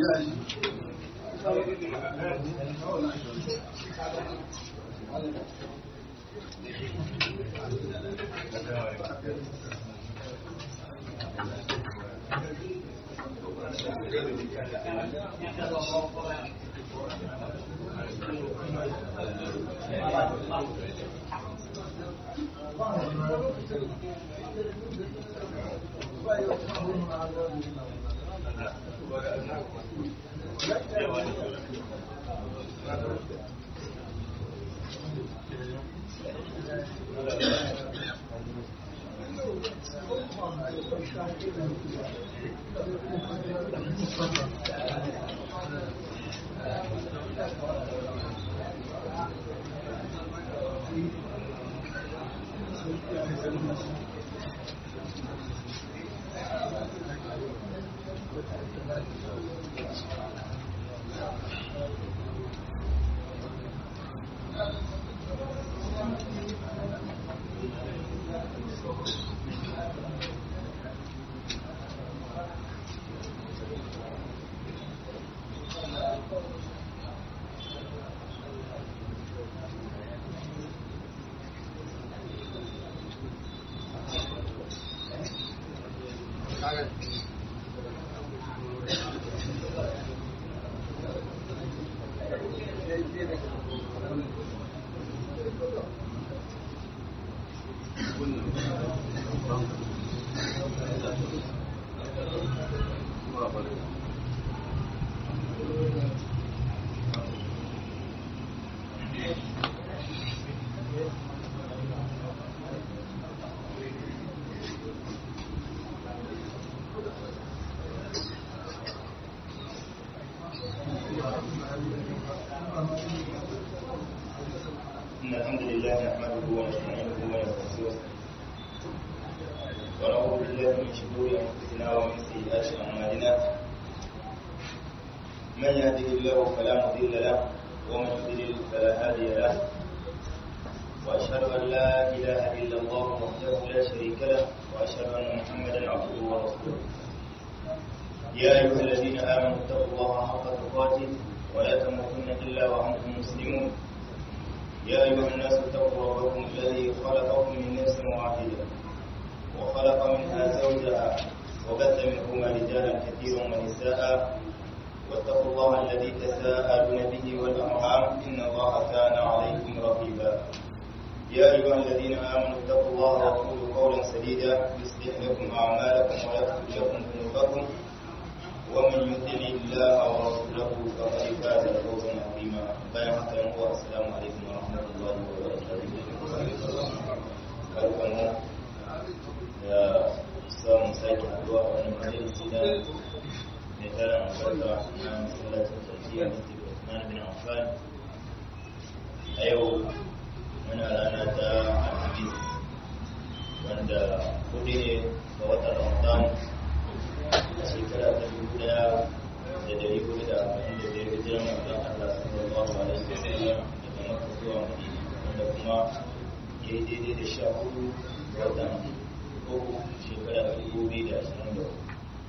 إن الحمد لله نحمده ونستعينه ونستغفره ونعوذ بالله من شرور أنفسنا ومن سيئات أعمالنا من يهده الله فلا مضل له ومن يضلل فلا هادي له وأشهد أن لا إله إلا الله وحده لا شريك له وأشهد أن محمدا عبده ورسوله يا أيها الذين آمنوا اتقوا الله حق تقاته ولا تموتن إلا وأنتم مسلمون يا أيها الناس اتقوا ربكم الذي خلقكم من نفس واحدة وخلق منها زوجها وبث منهما رجالا كثيرا ونساء واتقوا الله الذي تساءلون به والأرحام إن الله كان عليكم رقيبا يا أيها الذين آمنوا اتقوا الله وقولوا قولا سديدا يصلح لكم أعمالكم ويغفر لكم ذنوبكم ومن يطع الله ورسوله فقد فاز فوزا عظيما بيان هو السلام عليكم ورحمه الله وبركاته barkanmu da samun sake haduwa a wani majalisi na mai tsarin albarka na masallacin tafiya mr Usman bin Affan a yau muna rana ta alhamis wanda kudi ne ga watan ramadan a shekara ta dubu daya da dari hudu da arba'in da biyar hijiran manzon Allah sallallahu alaihi wa sallam daga Makka zuwa Madina wanda kuma ya yi daidai da sha hudu watan uku shekara ta dubu biyu da ashirin da hudu.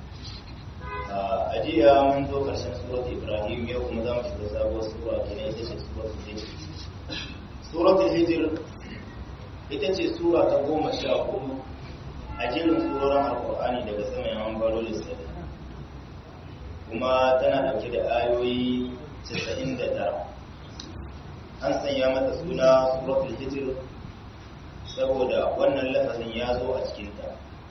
A jiya mun zo ƙarshen surat Ibrahim yau kuma za mu shiga sabuwar sura kenan ita ce surat Hijr. Surat Hijr ita ce sura ta goma sha hudu a jerin surorin alkur'ani daga sama yawan baro lissafi kuma tana dauke da ayoyi 99 an sanya mata suna suratul hijr saboda wannan lafazin ya zo a cikinta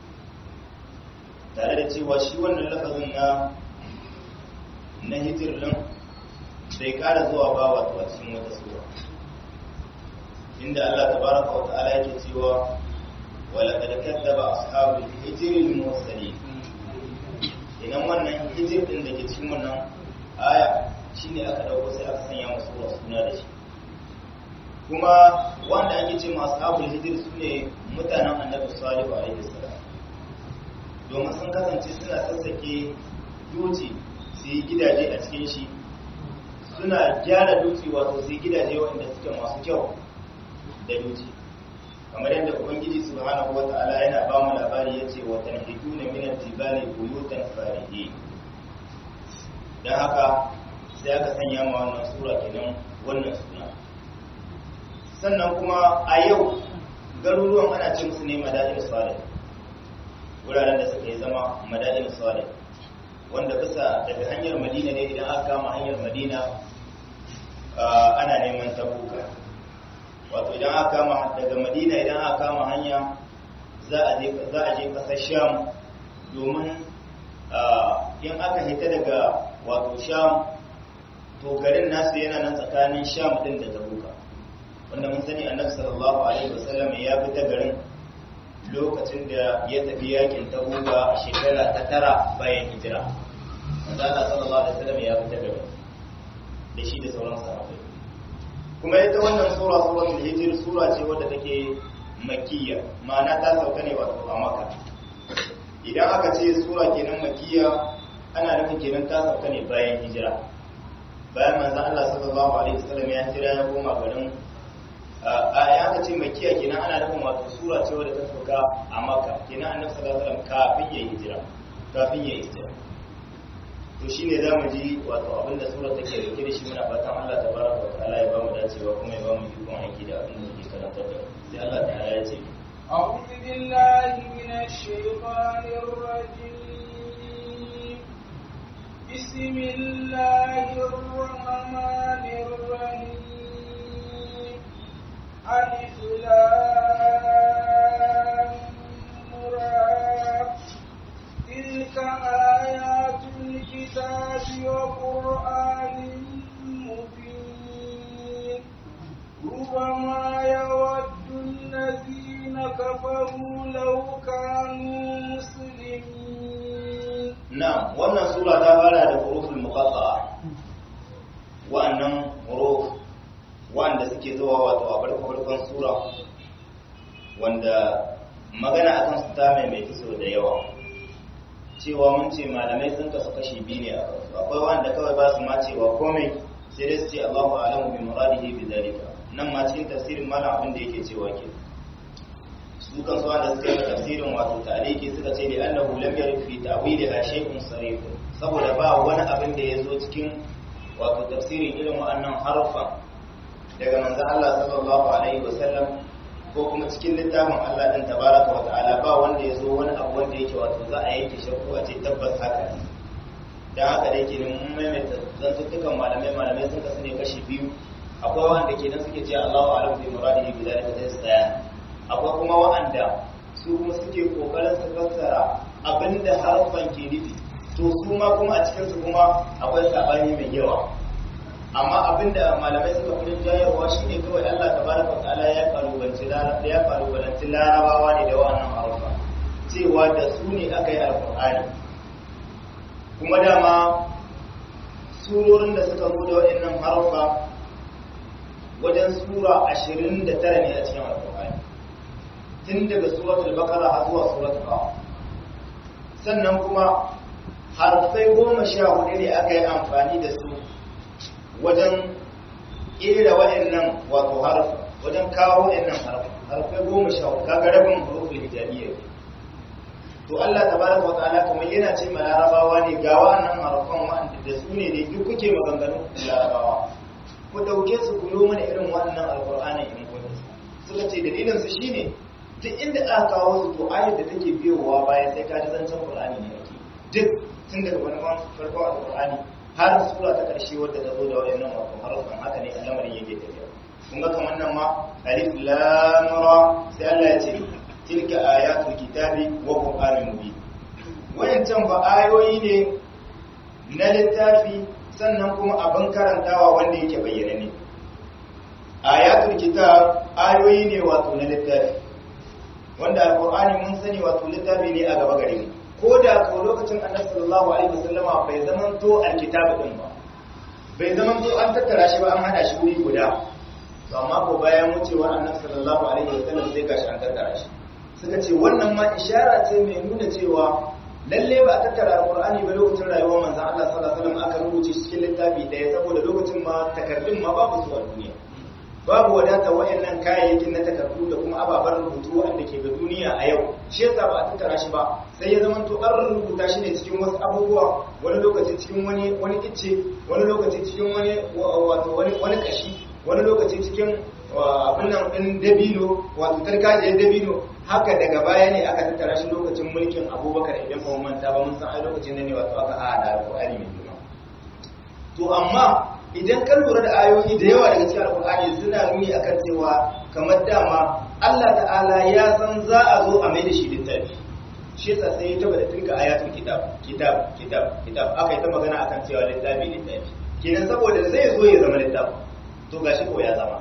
tare da cewa shi wannan lafazin na na hijir din bai kara zuwa ba wato a cikin wata sura inda Allah tabaraka wa ta'ala yake cewa ولقد كذب أصحاب الحجر المرسلين idan wannan hijir din da ke cikin wannan aya shine aka dauko sai aka sanya masu suna da shi kuma wanda ake ce masu abul hijir su ne mutanen annabi salihu alaihi salam domin sun kasance suna sassake duci su yi gidaje a cikin shi suna gyara duci wato su yi gidaje waɗanda suke masu kyau da duci kamar yadda ubangiji subhanahu wata'ala yana ba mu labari yace wa tanhituna min al-jibali buyutan farihi don haka sai aka sanya ma wannan sura kenan wannan suna sannan kuma a yau garuruwan ana ce musu ne madadin salih wuraren da suka yi zama madadin salih wanda bisa daga hanyar madina ne idan aka kama hanyar madina ana neman tabuka wato idan aka kama daga madina idan aka kama hanya za a je kasar sham domin in aka hita daga wato sham to garin nasu yana nan tsakanin sham din da tabuka wanda mun sani annabi sallallahu alaihi wasallam ya fita garin lokacin da ya tafi yakin tabuka a shekara ta tara bayan hijira manzo Allah sallallahu alaihi wasallam ya fita garin da shi da sauran sahabbai kuma ita wannan sura suratul hijr sura ce wadda take makiyya ma'ana ta sauka ne wato a makka idan aka ce sura kenan makiyya ana nufin kenan ta sauka ne bayan hijira bayan manzo Allah sallallahu alaihi wasallam ya hijira ya koma garin a ya aka ce makiyya kenan ana nufin wato sura ce wadda ta sauka a makka kenan annabi sallallahu alaihi wasallam kafin ya hijira kafin ya hijira to shi ne za mu ji wato abinda sura take dauke da shi muna fatan Allah ta baraka wa ta'ala ya ba mu dacewa kuma ya ba mu ikon aiki da abin da ke karantar da sai Allah ta'ala ya ce أعوذ بالله من الشيطان الرجيم بسم الله الرحمن الرحيم ألف لام را تلك آيات الكتاب وقرآن مبين ربما يود الذين كفروا لو كانوا مسلمين na'am wannan sura ta fara da huruful muqatta'a wa'annan huruf wanda suke zuwa wato a farko farkon sura wanda magana akan su ta mai so da yawa cewa mun ce malamai sun kasu kashi biyu ne a kansu akwai wanda kawai ba su ma cewa komai sai dai su ce Allahu a'lamu bi muradihi bi zalika nan ma cikin tafsirin malam abin da yake cewa ke su kan su wanda suka yi tafsirin wato tariki suka ce da annahu lam yarid fi ta'wiliha shay'un sarih saboda ba wani abin da ya zo cikin wato tafsirin irin wa'annan harufan daga manzon Allah sallallahu alaihi wasallam ko kuma cikin littafin Allah din tabaraka wa ta'ala ba wanda ya zo wani abu wanda yake wato za a yanke shakku a ce tabbas haka ne dan haka dai kenan mun maimaita zantuttukan malamai malamai sun kasu ne kashi biyu akwai wanda kenan suke ce Allahu a'lam bi muradihi bi zalika sai su tsaya akwai kuma wa'anda su kuma suke kokarin su fassara abinda harfan ke nufi to su ma kuma a cikin su kuma akwai sabani mai yawa amma abinda malamai suka fi jayarwa shine kawai Allah tabaraka wa ta'ala ya kalubalanci ya kalubalanci larabawa ne da wannan harfa cewa da su ne aka yi alqur'ani kuma dama surorin da suka zo da waɗannan harfa wajen sura 29 ne a cikin alqur'ani tun daga suratul baqara har zuwa suratul qaf sannan kuma harfai goma sha hudu ne aka yi amfani da su wajen ƙera waɗannan wato harfa wajen kawo waɗannan harfa harfai goma sha hudu kaga rabin hurufin hijabiyya to Allah tabaraka wata'ala kamar yana ce ma larabawa ne ga wa'annan harfan wa'anda da su ne duk kuke maganganun larabawa ku dauke su ku yi mana irin wannan alqur'ani in kun suka ce dalilin su shine duk inda aka kawo su to ayar da take biyowa bayan sai ka ji zancen qur'ani ne ake duk tun daga farkon farkon alqur'ani har sura ta ƙarshe wadda ta zo da wayannan wato harafan haka ne al'amarin yake tafiya kun ga kamar nan ma alif lam ra sai Allah ya ce tilka ayatul kitabi wa qur'anin mubin wayancan fa ayoyi ne na littafi sannan kuma abin karantawa wanda yake bayyana ne ayatul kitab ayoyi ne wato na littafi wanda alqur'ani mun sani wato littafi ne a gaba gare mu ko da ko lokacin annabi sallallahu alaihi wasallama bai zaman to alkitabu din ba bai zaman to an tattara shi ba an hada shi wuri guda to amma ko bayan wucewar annabi sallallahu alaihi wasallam sai gashi an tattara shi suka ce wannan ma ishara ce mai nuna cewa lalle ba a tattara alqur'ani ba lokacin rayuwar manzon Allah sallallahu alaihi wasallam aka rubuce shi cikin littafi daya saboda lokacin ma takardun ma babu su a duniya babu wadata wayannan kayayyakin na takardu da kuma ababen rubutu wanda ke ga duniya a yau shi yasa ba a tattara shi ba sai ya zama to an rubuta shi ne cikin wasu abubuwa wani lokaci cikin wani wani icce wani lokaci cikin wani wato wani wani kashi wani lokaci cikin abin nan din dabino wato tarkajiyar dabino haka daga baya ne aka tattara shi lokacin mulkin abubakar idan ba mu manta ba mun san ai lokacin ne wato aka hada alqur'ani mai girma to amma idan ka lura da ayoyi da yawa daga cikin alkur'ani suna nuni akan cewa kamar dama Allah ta'ala ya san za a zo a mai da shi littafi shi yasa sai ya taba da tilka ayatul kitab kitab kitab kitab aka yi ta magana akan cewa littafi littafi kenan saboda zai zo ya zama littafi to gashi ko ya zama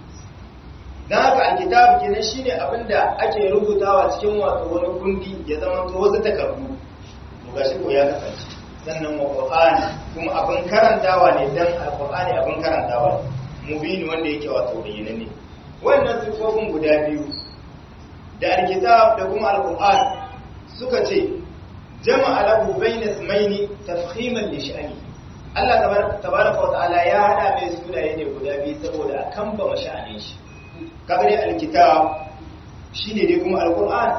dan haka alkitab kenan shine abinda ake rubutawa cikin wato wani kundi ya zama to wasu takardu to gashi ko ya kasance sannan wa Qur'ani kuma abin karantawa ne dan Al-Qur'ani abin karantawa ne mubini wanda yake wato bayyana ne wannan sifofin guda biyu da alkitab da kuma Al-Qur'an suka ce jama'a lahu bayna ismaini tafkhiman li sha'ani Allah tabaraka wa ta'ala ya hada mai sunaye ne guda biyu saboda a kamba masha'anin shi kaga dai alkitab shine dai kuma Al-Qur'an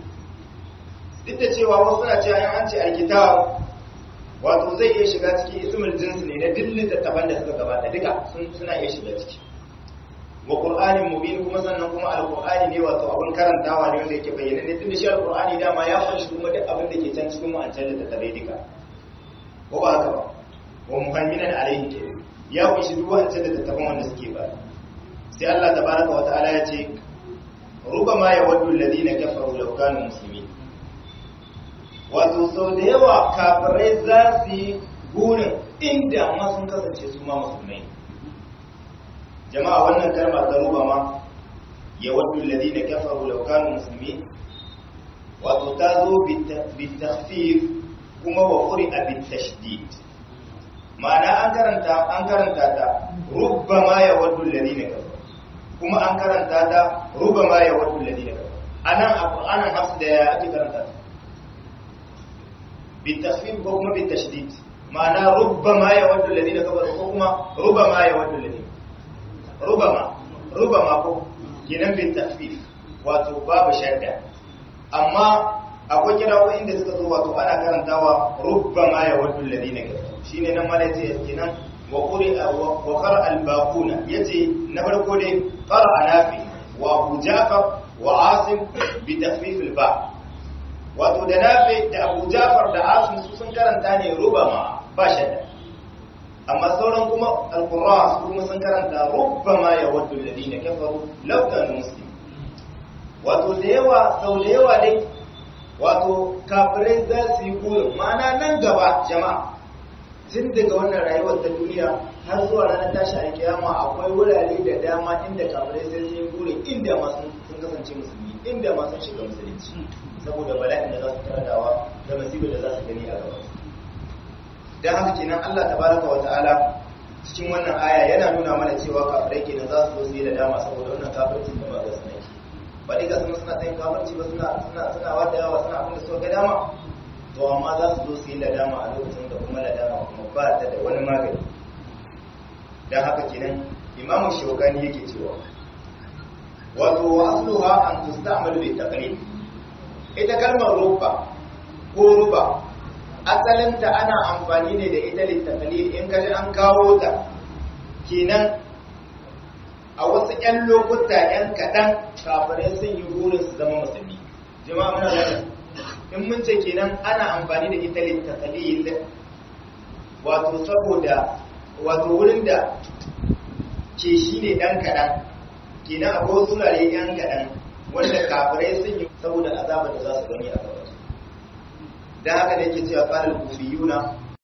duk da cewa wasu na cewa an ce alkitab wato zai iya shiga cikin ismul jinsi ne na dillin littattafan da suka gabata duka suna iya shiga ciki wa qur'anin mubin kuma sannan kuma alqur'ani ne wato abin karantawa ne wanda yake bayyana ne tunda shi alqur'ani dama ya kunshi kuma duk abin da ke can cikin ma'ancan littattafai duka ko ba haka ba wa muhamminan alaihi ke ya kunshi duk wancan littattafan wanda suke ba sai Allah tabaraka wa ta'ala ya ce rubama yawaddu alladhina kafaru law kanu muslimin wato sau da yawa kafirai za su yi burin inda ma sun kasance su ma musulmai jama'a wannan kalma ta ruba ma ya waddu alladhina kafaru law kanu muslimin wato ta zo bitakhfif kuma wa quri'a bitashdid ma'ana an karanta an karanta ta rubbama ya waddu alladhina kafaru kuma an karanta ta rubbama ya waddu alladhina kafaru anan a Qur'anin hafs da ya ake karanta ta بالتخفيف وكما بالتشديد معنى ربما يود الذين كفروا وكما ربما يود الذين ربما ربما كو kenan bin tafif wato babu shadda amma akwai kirawo inda suka zo wato ana karantawa rubbama ya waddu alladhina kafaru shine nan mala yace kenan wa quri'a wa qara al-baquna yace na farko dai qara nafi wa abu ja'far wa asim bi tafif al-ba' wato da nafi da abu jafar da asim su sun karanta ne rubama ba shadda amma sauran kuma alqurra su kuma sun karanta rubama ya waddu alladhina kafaru law kanu muslimin wato da yawa sau da yawa dai wato kafirai za su yi burin ma'ana nan gaba jama'a tun daga wannan rayuwar ta duniya har zuwa ranar tashi alkiyama akwai wurare da dama inda kafirai sai sun yi burin inda ma sun kasance musulmi inda ma sun shiga musulunci saboda bala'in da za su taradawa da masibin da za su gani a gaba don haka kenan Allah tabaraka wa ta'ala cikin wannan aya yana nuna mana cewa kafirai kenan za su zo su yi da dama saboda wannan kafircin da ba ga su nake ba dai ga suna suna tsayin kafirci ba suna suna suna wada yawa suna abin da suka ga dama to amma za su zo su yi da dama a lokacin da kuma da dama kuma ba ta da wani magani don haka kenan imamu shawkani yake cewa wato wa asluha an tusta'malu bi taqlid ita kalmar ruba ko ruba asalinta ana amfani ne da ita littafali in kaji an kawo ta kenan a wasu 'yan lokuta 'yan kaɗan kafirai sun yi burin su zama musulmi jama'a muna gani in mun ce kenan ana amfani da ita littafali wato saboda wato wurin da ke shi ne ɗan kaɗan kenan akwai wasu wurare 'yan kaɗan wanda kafirai sun yi saboda azabar da za su gani a gaba da haka da yake cewa tsarin kufiyuna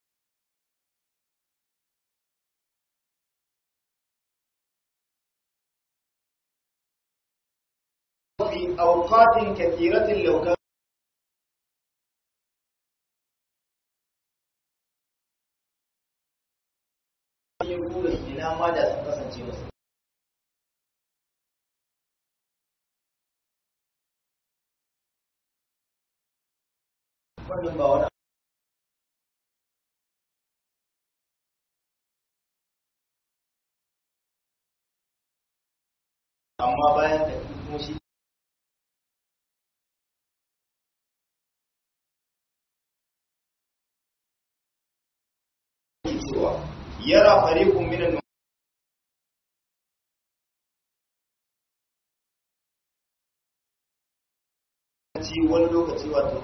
fi auqatin kathiratin law yin burin ina ma da sun kasance musu wannan ba wani amma bayan da kuma shi cewa yara fariqun minan ci wani lokaci wato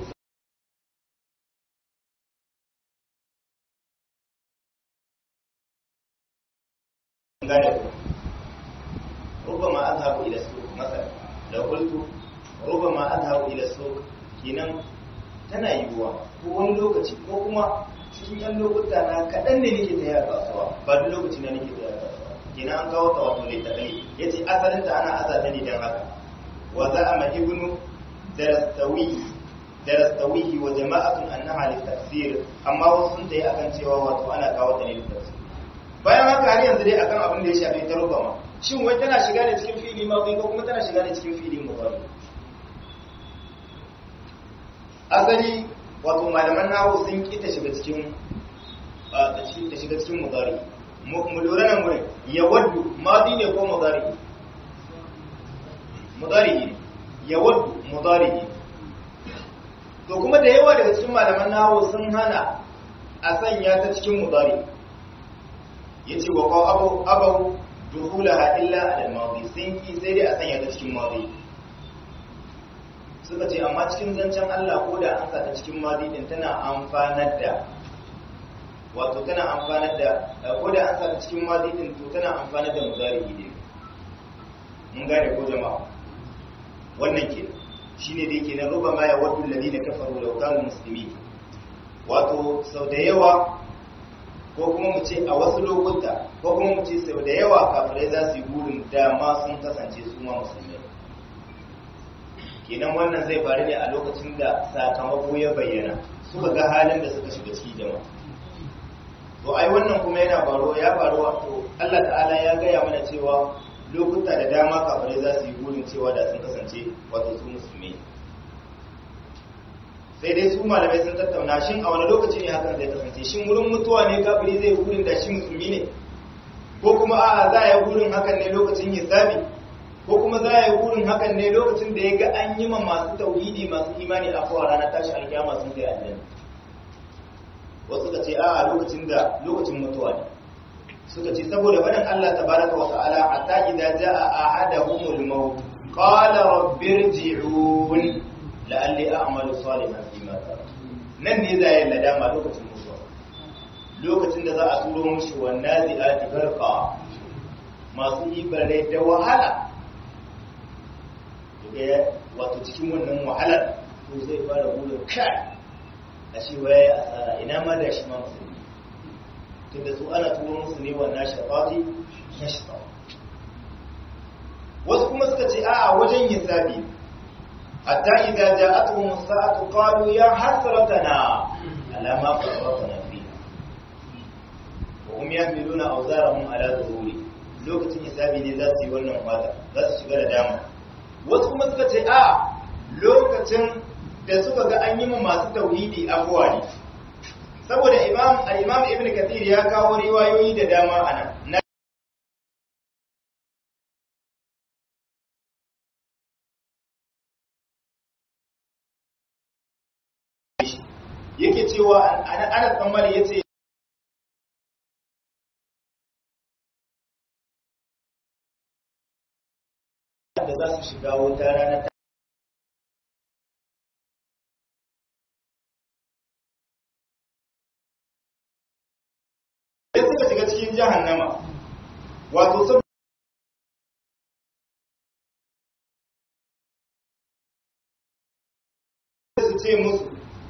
gane ku rubama azhabu ila suq masal da qultu rubama azhabu ila suq kinan tana yiwuwa ko wani lokaci ko kuma cikin yan lokuta na kaɗan ne nake ta yaya kasuwa ba duk lokaci na nake ta yaya kasuwa kinan an kawo ta wato littafai yace asalin ta ana azata ne dan haka wa za'ama ibnu darastawi darastawihi wa jama'atun annaha litafsir amma wasu sun tayi akan cewa wato ana kawo ta ne litafsir bayan haka har yanzu dai akan abin da ya shafi ta rubama shin wai tana shiga ne cikin fili ma ko kuma tana shiga ne cikin fili mudari asali wato malaman nahu sun ki ta shiga cikin ta shiga cikin mudari mu lura nan wurin ya waddu madi ne ko mudari mudari ne ya waddu mudari ne to kuma da yawa daga cikin malaman nahu sun hana a sanya ta cikin mudari yace wa qaw abu abu duhulaha illa al madi sun ki sai dai a sanya ta cikin madi suka ce amma cikin zancen Allah ko da an sa ta cikin madi din tana amfanar da wato tana amfanar da ko da an sa ta cikin madi din to tana amfanar da mudari ne mun gane ko jama'a wannan ke shine da yake na ruba ma ya waddu alladhina kafaru law kanu muslimin wato sau da yawa ko kuma mu ce a wasu lokuta ko kuma mu ce sau da yawa kafirai za su yi burin dama sun kasance su ma musulmai kenan wannan zai faru ne a lokacin da sakamako ya bayyana suka ga halin da suka shiga ciki jama'a to ai wannan kuma yana faruwa ya faru wato Allah ta'ala ya gaya mana cewa lokuta da dama kafirai za su yi burin cewa da sun kasance wato su musulmi sai dai su malamai sun tattauna shin a wani lokaci ne hakan zai kasance shin wurin mutuwa ne kafiri zai burin da shi musulmi ne ko kuma a'a za a yi burin hakan ne lokacin hisabi ko kuma za a yi burin hakan ne lokacin da ya ga an yi ma masu tauhidi masu imani a kowa ranar tashi alkiyama sun kai aljanna wasu ka ce a'a lokacin da lokacin mutuwa ne suka ce saboda faɗin Allah tabaraka wa ta'ala hatta idza jaa ahaduhumul maut qala rabbirji'un la'alli a'malu salihan fi ma nan ne za yi nadama lokacin mutuwa lokacin da za a turo mushi wannan zi'ati garqa masu ibare da wahala daga wato cikin wannan wahalar to zai fara burin kai a shi waye asara ina ma da shi ma musulmi tunda su ana turo musu ne wannan shafati na shafa wasu kuma suka ce a'a wajen hisabi hatta idza ja'atuhum as-sa'atu qalu ya hasratana ala ma farratna fiha wa hum yahmiluna awzarahum ala dhuhuri lokacin hisabi ne za su yi wannan fata za su shiga da dama wasu kuma suka ce a lokacin da suka ga an yi mu masu tauhidi abuwa ne saboda imam al-imam ibn kathir ya kawo riwayoyi da dama anan na yake cewa ana tsammani yace da za su shiga wuta ranar sai suka shiga cikin jahannama wato sun su ce musu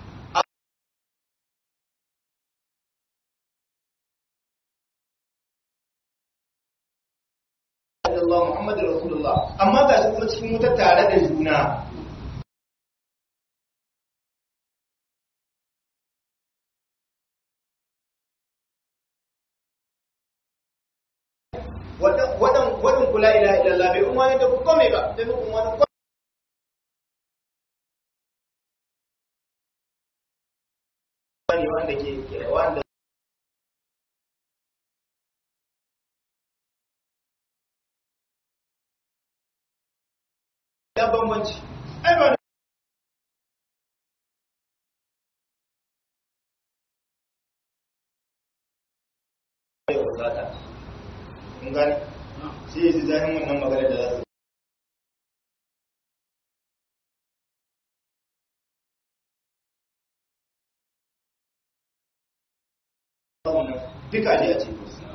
Allah Muhammadu Rasulullah amma ga shi kuma cikin wuta tare da juna wadan kula ila ilallah bai kuma ne da ku kome ba bai kuma wani wani wanda ke wanda ya bambanci ai ba ya bukata kun gane sai ya ji zahin wannan magana da za su duka ne a cikin su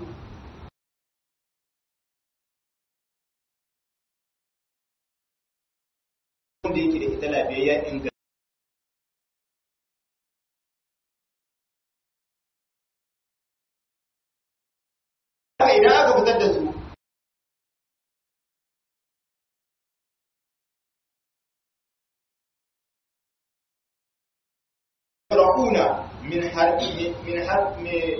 wanda yake da ita lafiyayya inganta idan aka fitar da su ra'una min har min har me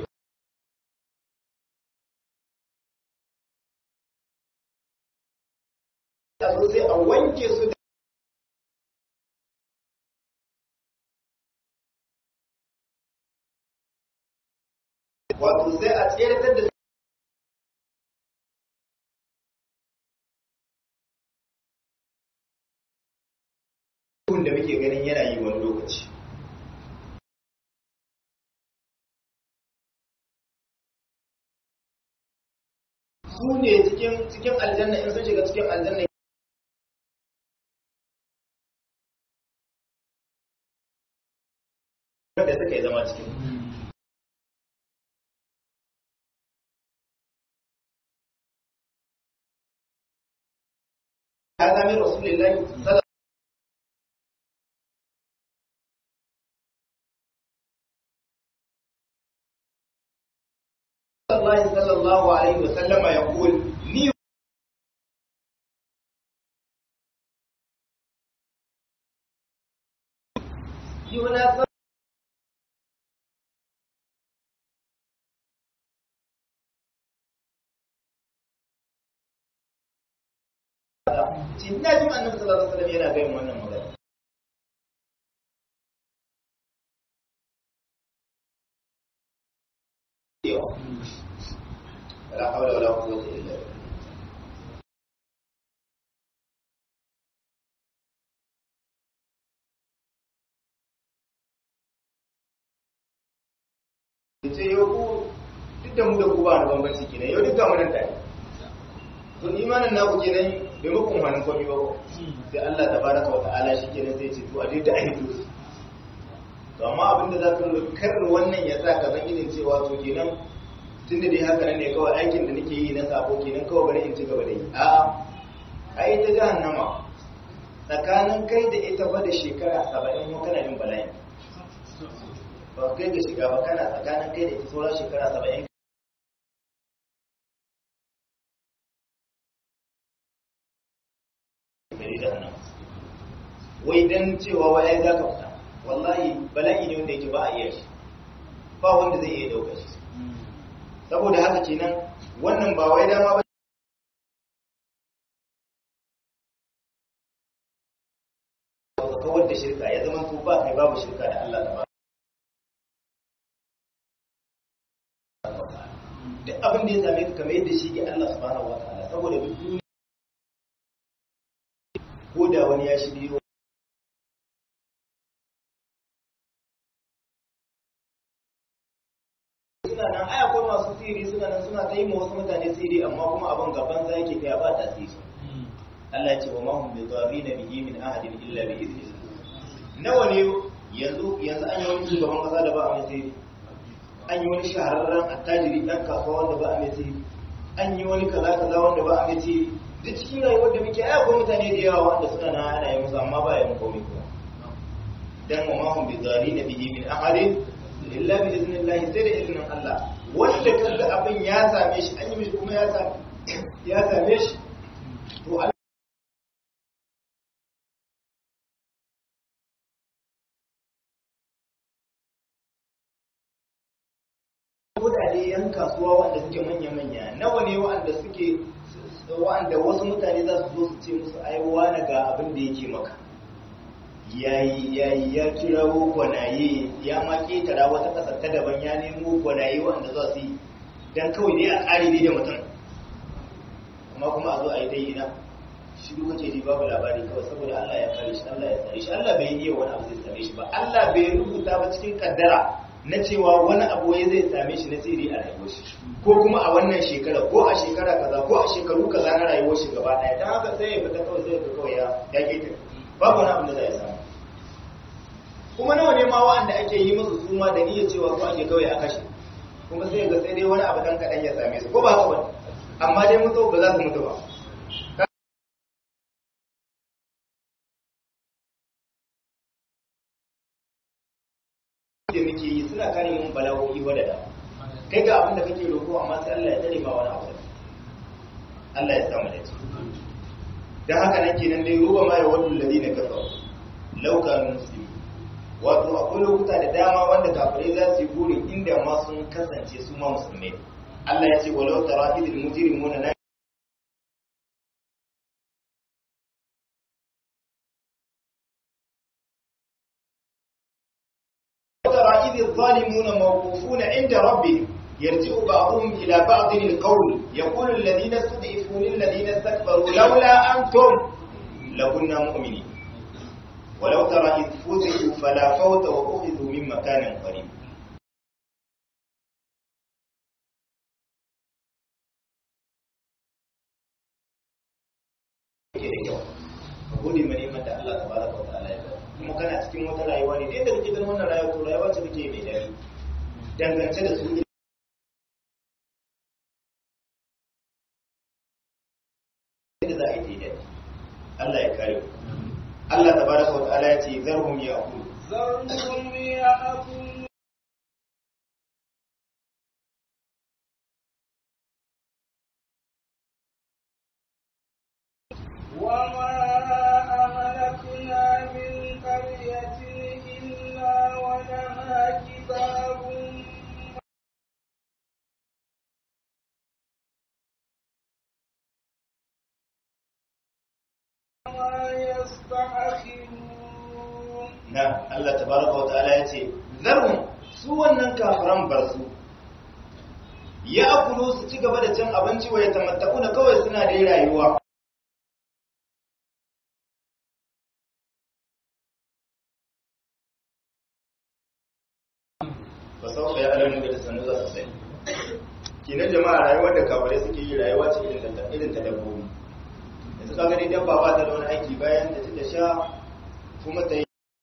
sai a wanke su da wato sai a tseratar da su da muke ganin yana yi wani lokaci su ne cikin cikin aljanna in sun shiga cikin aljanna da suka yi zama cikin هذا من رسول الله صلى الله صلى الله عليه وسلم يقول ني يناسب cin na jin annabi sallallahu alaihi wasallam yana gayin wannan magana la hawla wala quwwata illa billah ce yau ku duk da mu da ku ba da bambanci kenan yau duk ga mu nan tare to imanin naku kenan bai muku umarnin komi ba sai Allah tabaraka wa ta'ala shi kenan zai ce to a dai da aiki to amma abin da za ka lura kar wannan ya sa ka san irin cewa to kenan tun da dai haka nan ne kawai aikin da nake yi na sabo kenan kawai bari in ci gaba da yi a'a ai ta jahannama tsakanin kai da ita fa da shekara saba'in ko kana yin bala'i ba kai ga shiga ba kana tsakanin kai da ita sauran shekara saba'in wai dan cewa wai za ka fita wallahi bala'i ne wanda yake ba a iya shi ba wanda zai iya dauka shi saboda haka kenan wannan ba wai dama ba kawar da shirka ya zama to ba kai babu shirka da Allah ta ba duk abin da ya same ka kamar yadda shi ke Allah subhanahu wa ta'ala saboda duk duniya ko da wani ya shiryo suna nan ai akwai masu siri suna nan suna ta yi ma wasu mutane siri amma kuma abin gaban za yake kai ba tasiri Allah ya ce wa mahum bi dharina bihi min ahadin illa bi idhnillah nawa ne yanzu yanzu an yi wani shugaban kasa da ba a mai siri an yi wani shahararren attajiri dan kasuwa wanda ba a mai siri an yi wani kaza kaza wanda ba a mai siri duk cikin rayuwar da muke ai akwai mutane da yawa wanda suna nan ana yi musu amma ba ya mu komai kuma dan wa mahum bi dharina bihi min ahadin illa bi idhnillah sai da izinin Allah wanda kaga abin ya same shi an yi mishi kuma ya same ya same shi to Allah kudade yan kasuwa wanda suke manya-manya nawa ne wa'anda suke wa'anda wasu mutane za su zo su ce musu aiwa na ga abin da yake maka yayi yayi ya kirawo gwanaye ya ma ketara wata kasar ta daban ya nemo gwanaye wanda za su yi dan kawai dai a ƙari ne da mutum amma kuma a zo a yi dai ina shi duk kake ji babu labari kawai saboda Allah ya kare shi Allah ya tsare shi Allah bai yi wani abu zai same shi ba Allah bai rubuta ba cikin kaddara na cewa wani abu ya zai same shi na sirri a rayuwar shi ko kuma a wannan shekara ko a shekara kaza ko a shekaru kaza na rayuwar shi gaba daya dan haka sai ya fita kawai sai ya kawai ya ya kike babu wani abu da zai samu kuma nawa ne ma wa'anda ake yi musu suma da niyyar cewa ko ake kawai a kashe kuma sai ga sai dai wani abu dan kadan ya same su ko ba haka ba amma dai mutu ba za su mutu ba da muke yi suna kare mun bala'o'i wadada kai ga abin da kake roƙo amma sai Allah ya tare ma wani abu Allah ya samu da dan haka nan kenan dai ruwa ma ya wadu ladina kafaru law kanu muslimin wato akwai lokuta da dama wanda kafirai za su yi burin inda ma sun kasance su ma musulmai Allah ya ce walau tara idil mujrimuna la ترى إذ الظالمون موقوفون عند ربهم يرجع بعضهم إلى بعض القول يقول الذين استضعفوا للذين استكبروا لولا أنتم لكنا مؤمنين ولو ترى إذ فزعوا فلا فوت وأخذوا من مكان قريب gode ma neman da Allah tabaraka wa ta'ala ya bada kuma kana cikin wata rayuwa ne da yadda kake ganin wannan rayuwa to rayuwa ce kake mai dadi dangance da su da za a yi daidai Allah ya kare ku Allah tabaraka wa ta'ala ya ce zarhum ya'kulu ذرهم يأكلوا وما أهلكنا من قرية إلا ولها كتاب ما يستأخرون na Allah tabaraka wa ta'ala ya ce zarhum su wannan kafiran bar su ya akulu su ci gaba da cin abinci wa ya tamattaku da kawai suna da rayuwa ba sau ka yi alamun da sanu za su sani kinan jama'a rayuwar da kafirai suke yi rayuwa ce irin ta irin ta dabbobi yanzu ka gani dabba ba ta da wani aiki bayan da ta sha kuma ta yi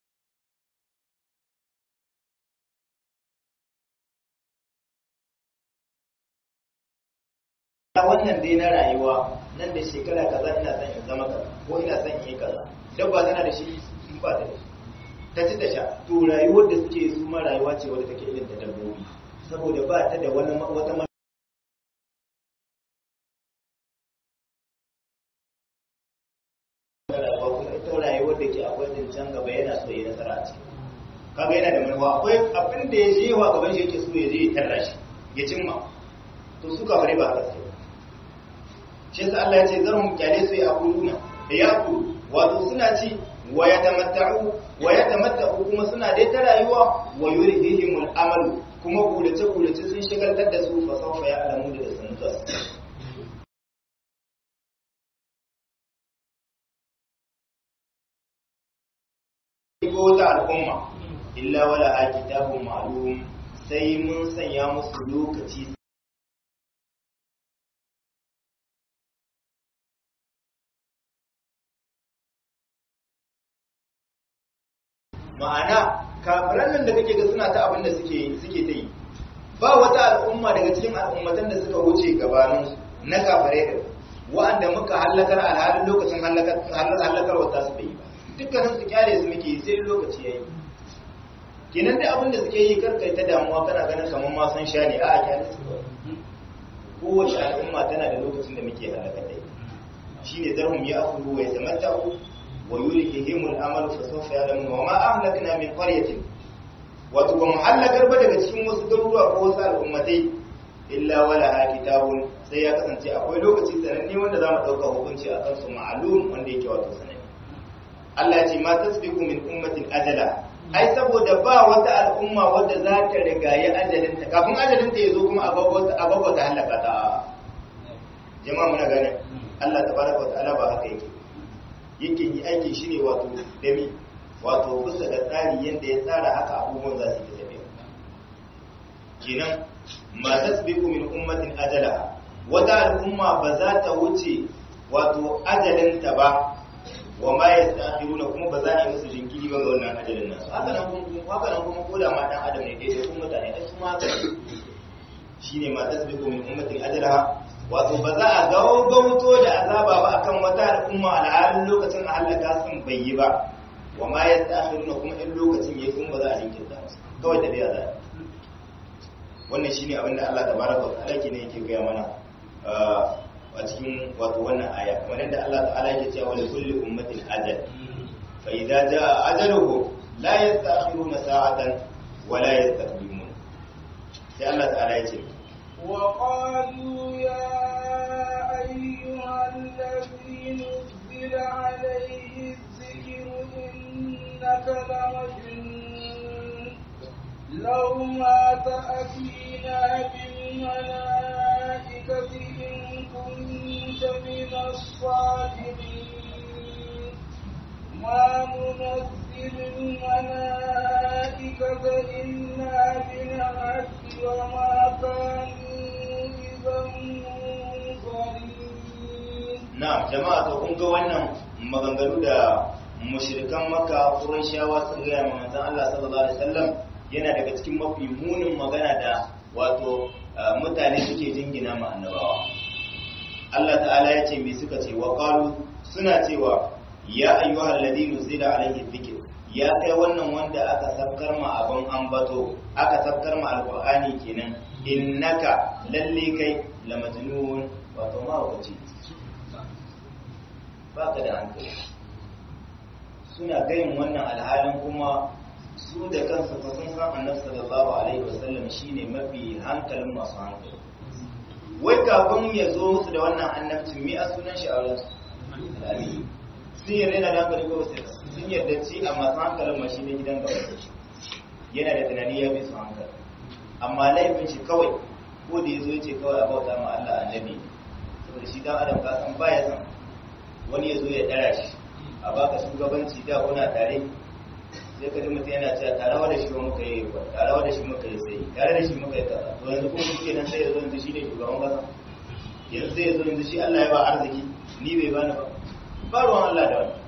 wannan dai na rayuwa nan da shekara kaza ina son in zama kaza ko ina son in yi kaza dabba tana da shi in ba ta da shi ta ci ta sha to rayuwar da suke su ma rayuwa ce wadda take irin ta dabbobi saboda ba ta da wani wata ma- rayuwa kuma ita rayuwar da ke akwai zancen gaba yana so ya yi nasara a ciki kaga yana da manufa akwai abin da ya je wa gaban shi yake so ya je ya tarra shi ya cimma to su kafare ba haka sai shi yasa Allah ya ce zarhum kyale su ya akuluna da ya akulu wato suna ci wa yatamatta'u wa yatamatta'u kuma suna dai ta rayuwa wa yurihimul amalu kuma gulace gulace sun shigaltar da su fa sawfa ya alamu da sanu za su ko wata al'umma illa wala a kitabun ma'lum sai mun sanya musu lokaci ma'ana kafiran nan da kake ga suna ta abin da suke suke ta yi ba wata al'umma daga cikin al'ummatan da suka wuce gabanin na kafirai da wa'anda muka halakar alhalin lokacin halakar halakar wata su bai ba dukkanin su kyale su muke yi sai lokaci yayi kenan da abin da suke yi karkai ta damuwa kana ganin kamar ma san sha ne a'a kyale su kowace al'umma tana da lokacin da muke halakar da ita shine zarhum ya akulu wa yatamatta'u wa yulhihimul amalu fa sawfa ya'lamun wa ma ahlakna min qaryatin wato ba mu halakar ba daga cikin wasu garuruwa ko wasu al'ummatai illa wala ha kitabun sai ya kasance akwai lokaci sananne wanda za mu ɗauka hukunci a kansu ma'alum wanda yake wato sananne Allah ya ce ma tasbiqu min ummatin ajala ai saboda ba wata al'umma wadda za ta rigayi ajalinta kafin ajalinta ya zo kuma a babba ta halaka ta jama'a muna gane Allah tabaraka wa ta'ala ba haka yake yake yi aikin shi ne wato dami wato bisa ga tsari yadda ya tsara haka abubuwan za su yi tafiya kenan ma tasbiqu min ummatin ajala wata al'umma ba za ta wuce wato ajalinta ba wa ma yastakhiruna kuma ba za a yi musu jinkiri ba ga wannan ajalin nasu haka nan kuma haka nan kuma koda ma dan adam ne dai da kuma mutane ai su ma haka shine ma tasbiqu min ummatin ajalaha wato ba za a gaugauto da azaba ba akan wata al'umma al'adun lokacin a halaka sun bai yi ba wa ma yastakhiruna kuma in lokacin yayi kuma ba za a jinkirta musu kawai da biya za wannan shine abinda Allah tabaraka wa ta'ala ke ne yake gaya mana a cikin wato wannan aya kamar yadda Allah ta'ala yake cewa li kulli ummatin ajal fa idza jaa ajaluhum la yasta'khiruna sa'atan wa la yastaqdimun sai Allah ta'ala yake وقالوا يا أيها الذي نزل عليه الذكر إنك لمجنون لو ما تأتينا بالملائكة إن كنت من الصادقين ما ننزل الملائكة إلا بالحق وما كانوا إذا منظرين na'am jama'a to kun ga wannan maganganu da mushrikan makka qurayshawa sun ga manzon Allah sallallahu alaihi wasallam yana daga cikin mafi munin magana da wato mutane suke jingina ma annabawa Allah ta'ala ya ce me suka ce wa qalu suna cewa ya ayyuhal ladina zila alaihi dhikr ya kai wannan wanda aka sabkar ma abin ambato aka sabkar ma alqur'ani kenan innaka lalle kai la majnun wato ma wace baka da hankali suna gayin wannan alhalin kuma su da kansu fa sun san annabi sallallahu alaihi wasallam shine mafi hankalin masu hankali wai kafin ya zo musu da wannan annabcin mi a sunan shi a wurin su sun yarda yana da hankali ko sai sun yarda ci a masu hankalin ma shine gidan gaba yana da tunani ya bi su hankali amma laifin shi kawai ko da ya zo ya ce kawai a bauta ma Allah annabi saboda shi dan adam ka san baya san wani ya zo ya dara shi a baka shugabanci da kuna tare sai ka ji mutum yana cewa tare da shi muka yi ba tare da shi muka yi sai tare da shi muka yi kaza to yanzu kuma shi kenan sai ya zo yanzu shi ne shugaban kasa yanzu sai ya zo yanzu shi Allah ya ba arziki ni bai bani ba ba ruwan Allah da wani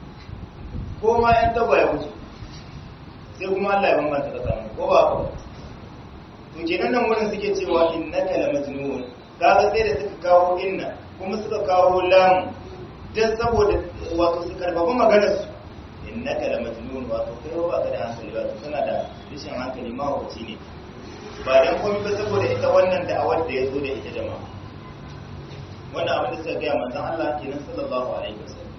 ko ma yan tagwa ya wuce sai kuma Allah ya bambanta kasa mu ko ba ba to kenan nan wurin suke cewa innaka la majnun kaga sai da suka kawo inna kuma suka kawo lam dan saboda wato su karfafa maganar su innaka la majnun wato kai ba ka da hankali wato kana da rashin hankali ma wace ne ba dan komai ba saboda ita wannan da awar da yazo da ita jama'a wannan abin da suka ga manzon Allah kenan sallallahu alaihi wasallam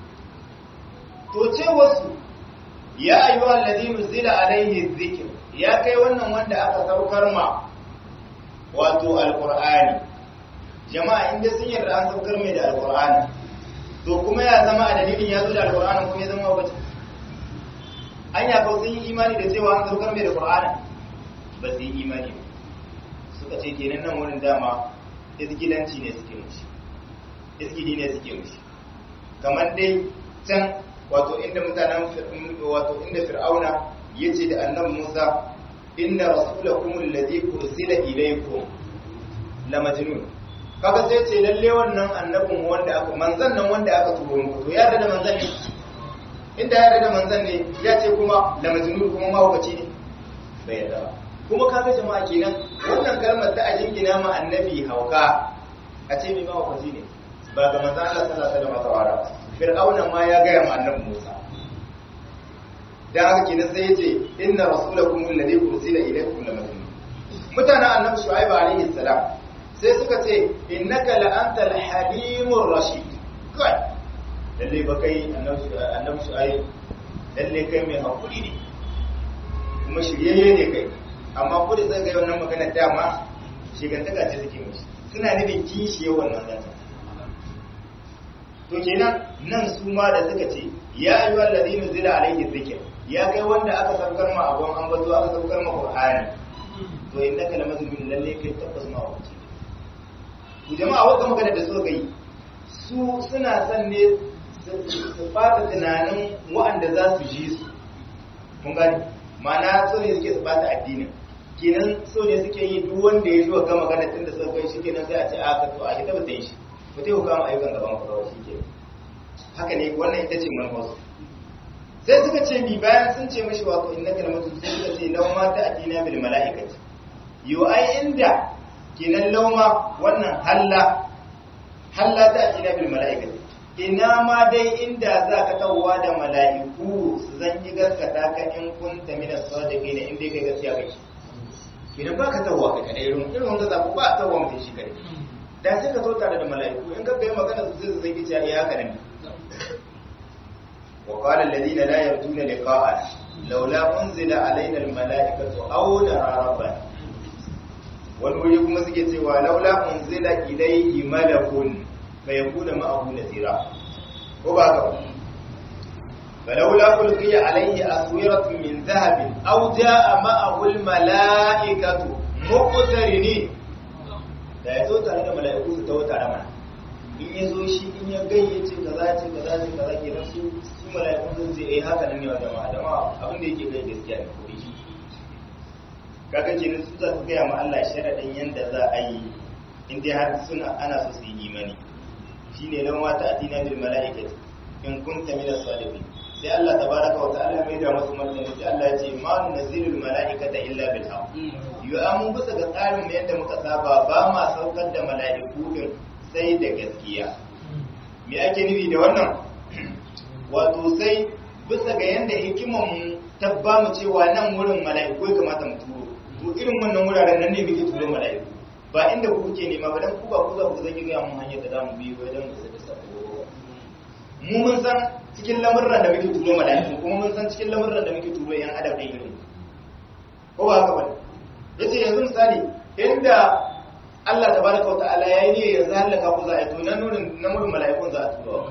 to ce wasu ya ayyuhal ladina zila alaihi dhikr ya kai wannan wanda aka saukar ma wato alqur'ani jama'a inda sun yarda an saukar mai da alqur'ani to kuma ya zama a dalilin ya zo da alqur'ani kuma ya zama wabace an ya sun yi imani da cewa an saukar mai da qur'ani ba su yi imani ba suka ce kenan nan wurin dama izgilanci ne suke mushi izgili ne suke mushi kamar dai can wato inda mutanen wato inda fir'auna yace da annabi Musa inna rasulakum alladhi ursila ilaykum la majnun kaga sai ce lalle wannan annabin wanda aka manzan nan wanda aka turo muku to ya da manzan ne inda ya da manzan ne ya ce kuma la majnun kuma mahaukaci ne bai yarda ba kuma kaga jama'a kenan wannan kalmar ta ajin gina ma annabi hauka a ce mai mahaukaci ne ba ga manzan Allah sallallahu alaihi wasallam ba fir'auna ma ya gaya ma annabi Musa dan haka kenan sai yace inna rasulakum alladhi ursila ilaykum la majnun mutanen annabi shu'aib alaihi salam sai suka ce innaka la antal halimur rashid kai lalle ba kai annabi shu'aib lalle kai mai hakuri ne kuma shiryayye ne kai amma ko da sai ga wannan magana dama shigantaka ce take mishi suna nufin kishi wannan zanta to kenan nan su ma da suka ce ya ayu alladhina zila alayhi dhikr ya kai wanda aka saukar ma abun an bazo aka saukar ma qur'ani to innaka lamazmun lalle kai tabbas ma wace ku jama'a wanda magana da suka yi su suna son ne su fata tunanin waɗanda za su ji su mun gani ma'ana so ne suke su bata addinin kenan so ne suke yi duk wanda ya zuwa gama magana tun da suka kai shi kenan sai a ce a ka to a shi tabbata yi shi ku ta yi kama ayyukan gaban ku kawai shi ke haka ne wannan ita ce manufarsu sai suka ce mi bayan sun ce mashi wato inna kalmatu sai suka ce lauma ta addina bil mala'ikati yo ai inda kenan lauma wannan halla halla ta addina bil mala'ikati ina ma dai inda za ka tawwa da mala'iku su zan yi gaskata ka in kunta min as-sadiqina in dai kai gaskiya kake idan ba ka tawwa ka kadai irin irin wanda za ku ba tawwa mutum shi kadai da sai ka zo tare da mala'iku in ka ga magana su sai su zai kici ya haka ne wa qala alladhina la yarjuna liqa'a laula unzila alaina al-mala'ikatu aw nara rabbana wani wuri kuma suke cewa laula unzila ilayhi malakun فيكون معه نذيرا وبعد فلولا ألقي عليه أسورة من ذهب أو جاء معه الملائكة مقترنين da ya zo tare da mala'iku su tawo tare mana in ya zo shi in ya gayyace kaza ce kaza ce kaza ke nan su su mala'iku sun ce eh haka nan ne wa jama'a jama'a abin da yake gai gaskiya ne ko shi kaga kenan su za su gaya ma Allah sharadin yanda za a yi in dai har suna ana so su yi imani shine lan wata atina bil malaikati in kunta min as-salihin sai Allah tabaraka wa ta'ala mai da musu martani sai Allah ya ce ma nunzilul malaikata illa bil haqq yu amun bisa ga tsarin yadda muka saba ba ma saukar da malaiku din sai da gaskiya me ake nufi da wannan wato sai bisa ga yanda hikiman mu tabba mu cewa nan wurin malaiku ya kamata mu turo to irin wannan wuraren nan ne muke turo malaiku ba inda ku kuke nema ba dan ku ba ku za ku zage ga mun hanyar da zamu bi wajen mu saka sako mu mun san cikin lamurran da muke turo malaiku kuma mun san cikin lamurran da muke turo yan adam ɗin irin ko ba haka bane yace yanzu misali inda Allah tabaraka wa ta'ala yayi ne ya zalaka ku za a to nan nurin namurin malaikun za a turo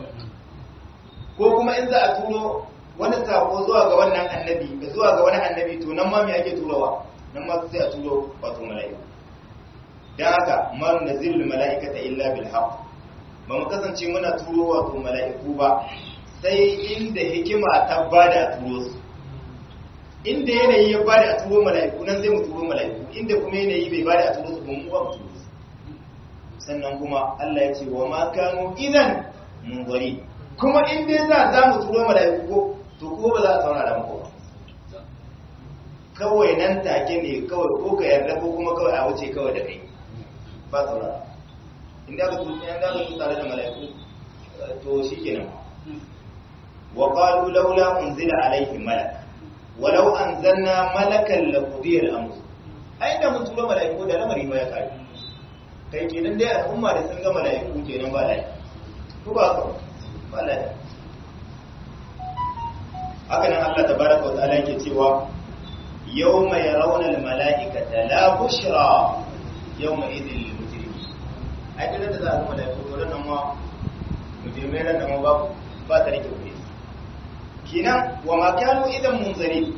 ko kuma in za a turo wani sako zuwa ga wannan annabi zuwa ga wani annabi to nan ma me ake turowa nan ma sai a turo wato malaiku don haka man da zirul mala'ikata illa bil haq ba mu kasance muna turo wato mala'iku ba sai inda hikima ta bada a turo su inda yanayi ya bada a turo mala'iku nan sai mu turo mala'iku inda kuma yanayi bai bada a turo su ba mu ba mu turo su sannan kuma Allah ya ce wa ma kanu idan munzari kuma in dai za za mu turo mala'iku ko to ko ba za a saurara muku ba kawai nan take ne kawai ko ka yarda ko kuma kawai a wuce kawai da kai ba saurara inda ka tuki an daga su tare da mala'iku to shi kenan wa qalu laula unzila alayhi malak walau anzalna malakan la qudiya al-amr ai da mun tura mala'iku da lamari ba ya kai kai kenan dai al'umma da sun ga mala'iku kenan ba lai ko ba ka ba lai haka nan Allah tabaraka wa ta'ala yake cewa yawma yarawna al-mala'ikata la bushra yawma idhil lil mujrimin ai kada da za a zama da ko nan ma mujrimai ran da ma ba ba ta rike kuɗi kinan wa ma kanu idan munzari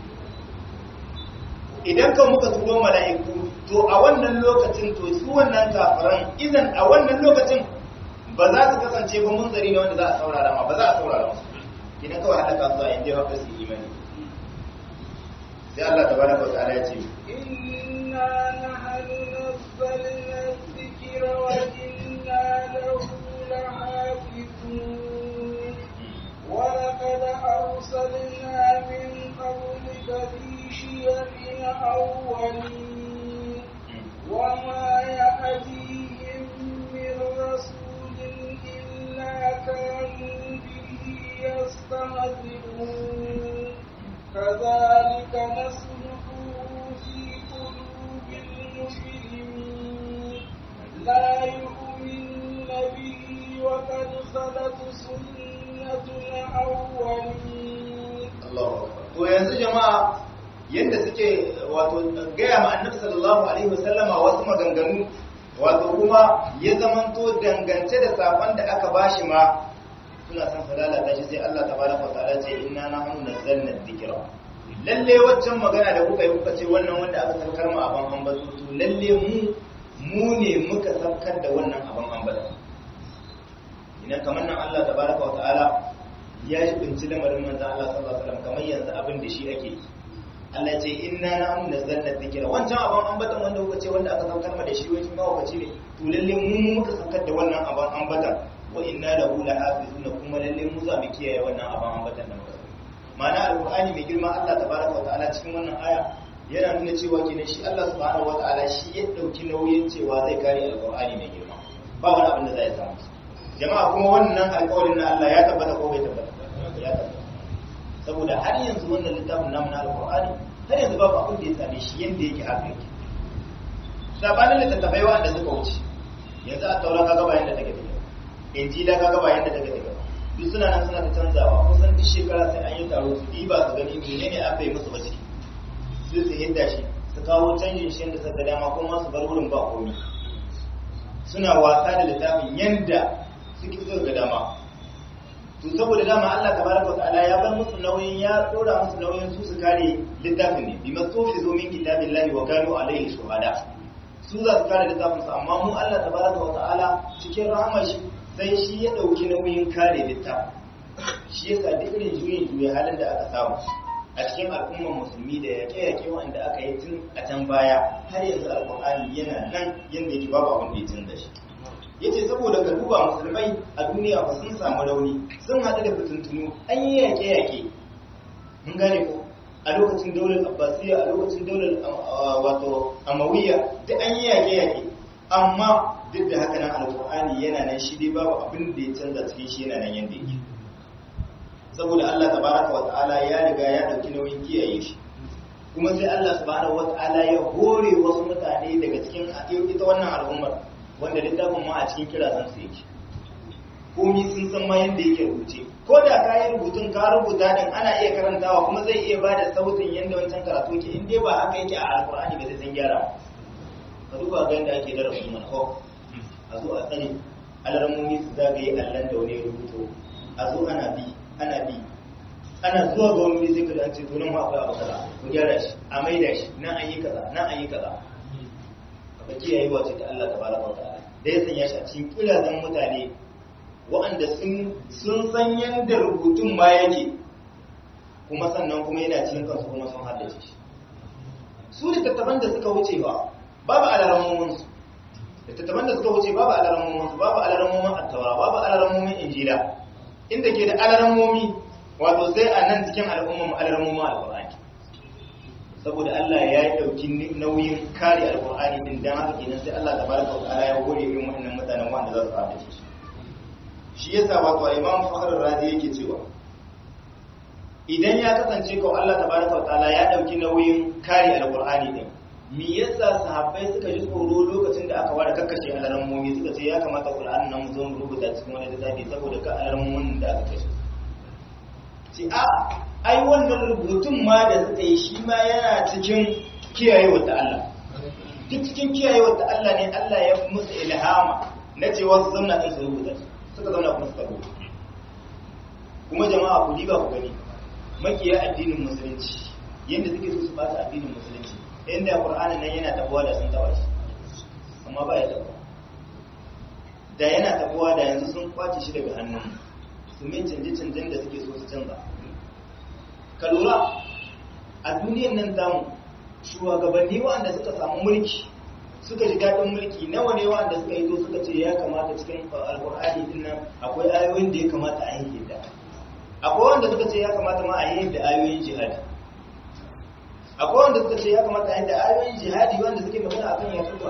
idan ka muka turo mala'iku to a wannan lokacin to su wannan kafiran idan a wannan lokacin ba za su kasance ba munzari ne wanda za a saurara ma ba za a saurara musu kinan kawai halaka su a inda ya haka su imani sai Allah tabaraka wa ta'ala ya ce inna nahnu nazzalna dhikra wa inna lahu lahafizun wa laqad arsalna min qablika fi shiyamin awwalin wa ma ya'tihim min rasulin illa kanu bihi yastahzi'un كذلك نسلكه في قلوب المجرمين لا يؤمنون به وقد خلت سنة الأولين الله to yanzu jama'a yadda suke wato gaya ma annabi sallallahu alaihi wasallama wasu maganganu wato kuma ya zamanto dangance da safan da aka bashi ma suna san su lalata shi sai Allah tabaraka wa ta'ala ce inna nahnu nazzalna dhikra lalle waccan magana da kuka yi kuka ce wannan wanda aka saukar mu aban ambato to lalle mu mu ne muka saukar da wannan aban ambato idan kamar nan Allah tabaraka wa ta'ala ya shibinci lamarin manzon Allah sallallahu alaihi wasallam kamar yanzu abin da shi ake yi Allah ce inna na'am nazzalna dhikra wancan abin ambatan wanda kuka ce wanda aka saukar ma da shi wai ma wakaci ne to lalle mu muka saukar da wannan abin ambatan wa inna lahu lahafizuna kuma lalle mu za mu kiyaye wannan abin ambatan da muka ma'ana alqur'ani mai girma Allah tabaraka wa ta'ala cikin wannan aya yana nuna cewa kenan shi Allah subhanahu wa ta'ala shi ya dauki nauyin cewa zai kare alqur'ani mai girma ba wani abin da zai samu jama'a kuma wannan alƙawarin na Allah ya tabbata ko bai tabbata ya tabbata saboda har yanzu wannan littafin namu na alqur'ani har yanzu babu abin da ya same shi yanda yake haka yake sabanin littattafai wanda suka wuce yanzu a taura kaga bayan da take tafiya injila kaga bayan da take tafiya duk suna nan suna ta canzawa kusan duk shekara sai an yi taro su diba su gani menene aka yi musu bace sai su hidda shi su kawo canjin shi da suka dama kuma su bar wurin ba komi suna wasa da littafin yanda suke so ga dama to saboda dama Allah tabaraka wa ta'ala ya bar musu nauyin ya dora musu nauyin su su kare littafin ne bi masufi zo min kitabillahi wa kanu alaihi shuhada su za su kare littafin su amma mu Allah tabaraka wa ta'ala cikin rahmar shi sai shi ya dauki nauyin kare littafin shi yasa duk irin juyin juya halin da aka samu a cikin al'ummar musulmi da yaƙe-yaƙe wanda aka yi tun a can baya har yanzu alƙur'ani yana nan yadda yake babu abin da ya canza shi yace saboda ga duba musulmai a duniya ba sun samu rauni sun haɗu da fitintunu an yi yaƙe-yaƙe mun gane ko a lokacin daular abbasiya a lokacin daular wato amawiya duk an yi yaƙe-yaƙe amma duk da haka nan alƙur'ani yana nan shi dai babu abin da ya canza cikin shi yana nan yadda yake saboda Allah tabaraka wa ta'ala ya riga ya dauki nauyin kiyaye shi kuma sai Allah subhanahu wa ta'ala ya hore wasu mutane daga cikin ita wannan al'ummar wanda littafin ma a cikin kira san su yake komi sun san ma yadda yake rubuce ko da ka yi rubutun ka rubuta din ana iya karantawa kuma zai iya ba da sautin yadda wancan karatu yake in dai ba haka yake a alkur'ani ba zai san gyara ka duba ga yadda ake darasin mana ko a zo a tsare alarmomi su zagaye allan da wani rubuto a zo ana bi ana bi ana zuwa ga wani zai kada ce to nan ma akwai abu kaza ku gyara shi a maida shi nan an yi kaza nan an yi kaza ka kiyaye wace ta Allah tabaraka wa ta'ala da ya sanya shi a cikin kirazan mutane waɗanda sun san yadda rubutun ma yake kuma sannan kuma yana cikin kansu kuma sun haddace shi su littattafan da suka wuce ba babu alarammomin su littattafan da suka wuce babu alarammomin su babu alarammomin attawa babu alarammomin injila inda ke da alarammomi wato sai a nan cikin al'ummar alarammomin alƙur'ani saboda Allah ya yi ɗauki nauyin kare alƙur'ani din dan haka kenan sai Allah tabaraka wa ta'ala ya gode irin waɗannan mutanen wanda za su haddace shi shi yasa wato Imam Fakhr Razi yake cewa idan ya kasance ko Allah tabaraka wa ta'ala ya ɗauki nauyin kare alƙur'ani din me yasa sahabbai suka ji tsoro lokacin da aka ware kakkashe alarammomi suka ce ya kamata Qur'an nan mu zo mu rubuta cikin wani littafi saboda ka alarammomin da aka kashe ce a ai wannan rubutun ma da suka yi shi ma yana cikin kiyayewar ta Allah duk cikin kiyayewar ta Allah ne Allah ya musu ilhama na cewa su zauna din su rubuta suka zauna kuma suka rubuta kuma jama'a ku diba ku gani makiya addinin musulunci yadda suke so su bata addinin musulunci inda Qur'anin nan yana tabuwa da sun taba shi amma ba ya tabuwa da yana tabuwa da yanzu sun kwace shi daga hannun su min canje-canjen da suke so su canza ka lura a duniyan nan zamu shugabanni wanda suka samu mulki suka ji daɗin mulki nawa ne wanda suka yi zo suka ce ya kamata cikin alƙur'ani din nan akwai ayoyin da ya kamata a yi da akwai wanda suka ce ya kamata ma a yi da ayoyin jihadi akwai wanda suka ce ya kamata a yi da ayoyin jihadi wanda suke magana akan yakuba